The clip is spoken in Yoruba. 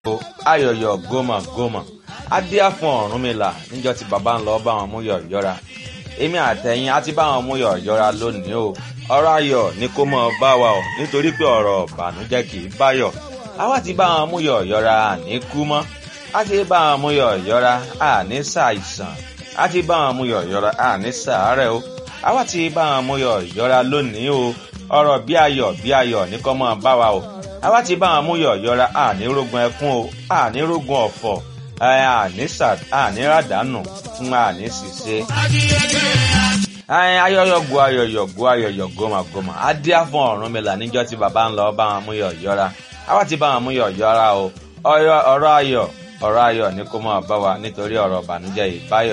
ayọ̀yọ̀ gómà gómà adíá fún Ọ̀rúnmìlà níjọ́ tí bàbá ń lọ bá wọn mú yọ̀ yọ́ra èmi àtẹ̀yìn á ti bá wọn mú yọ̀ yọ́ra lónìí o ọ̀rọ̀ ayọ̀ ni kó mọ̀ bá wa o nítorí pé ọ̀rọ̀ ìbànújẹ́ kì í báyọ̀ àwa ti bá wọn mú yọ̀ yọ́ra àní kú mọ́ á ti bá wọn mú yọ̀ yọ́ra àní ṣàìsàn á ti bá wọn mú yọ̀ yọ́ra àní ṣàárẹ̀ o àwa ti bá wọn mú yọ̀ yọ́ra lónìí o ọ̀rọ̀ bí ayọ̀ bí ayọ̀ ní kó mọ̀ bá wa o àwa ti bá wọn mú yọ̀ yọ́ra àní rógun ẹkún o àní rógun ọ̀fọ̀ àní ràdánù fún àní ṣìṣe ayọyọgo ayọyọgo ayọyọ goma goma adíá fún Ọ̀rúnmìlà níjọ́ tí bàbá ń lọ bá wọn mú yọ̀ yọ́ra àwa ti bá wọn mú yọ̀ yọ́ra o ọ̀rọ̀ ayọ̀ ọ̀rọ̀ ayọ̀ ní kó máa bá wa nítorí ọ̀rọ̀ ìbànújẹ́ ìbáyọ.